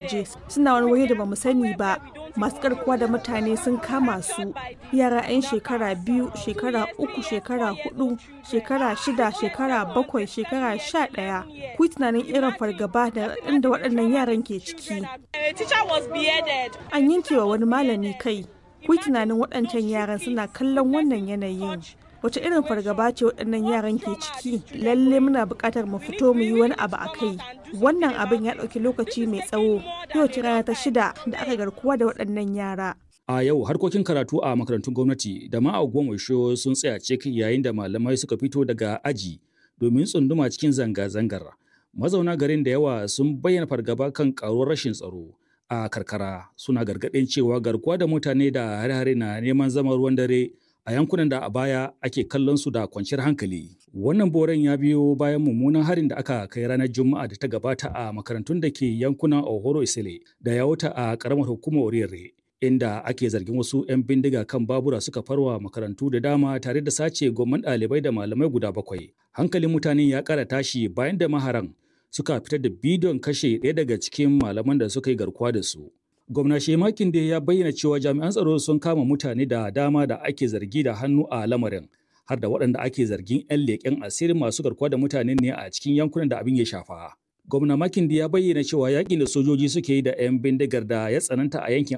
waje suna wani waje da bamu sani ba masu garkuwa da mutane sun kama su yara 'yan shekara biyu shekara uku shekara hudu shekara shida shekara bakwai shekara sha ɗaya ku tunanin irin fargaba da inda waɗannan yaran ke ciki an yanke wa wani malami kai ku tunanin waɗancan yaran suna kallon wannan yanayin wace irin fargaba ce waɗannan yaran ke ciki lalle muna buƙatar mu fito mu yi wani abu a kai wannan abin ya ɗauki lokaci mai tsawo yau ce rana ta shida da aka garkuwa da waɗannan yara A yau harkokin karatu a makarantun gwamnati da ma a Ogbomoso sun tsaya cik yayin da malamai suka fito daga aji domin tsunduma cikin zanga-zangar. Mazauna garin da yawa sun bayyana fargaba kan karuwar rashin tsaro a karkara suna gargaɗin cewa garkuwa da mutane da hare-hare na neman zama ruwan dare a yankunan da a baya ake kallon su da kwanciyar hankali. Wannan boren ya biyo bayan mummunan harin da aka kai ranar Juma'a da ta gabata a makarantun da ke yankunan Ohoro Isile da Yawuta a ƙaramar hukumar Oriyarre. inda ake zargin wasu 'yan bindiga kan babura suka farwa makarantu da dama tare da sace gwamman ɗalibai da malamai guda bakwai. Hankalin mutane ya ƙara tashi bayan da maharan suka fitar da bidiyon kashe ɗaya daga cikin malaman da suka yi garkuwa da su. Gwamna Shemakin da ya bayyana cewa jami'an tsaro sun kama mutane da dama da ake zargi da hannu a lamarin. har da waɗanda ake zargin 'yan leƙen asirin masu garkuwa da mutane ne a cikin yankunan da abin ya shafa. Gwamna Makindi ya bayyana cewa yakin da sojoji suke yi da 'yan bindigar da ya tsananta a yankin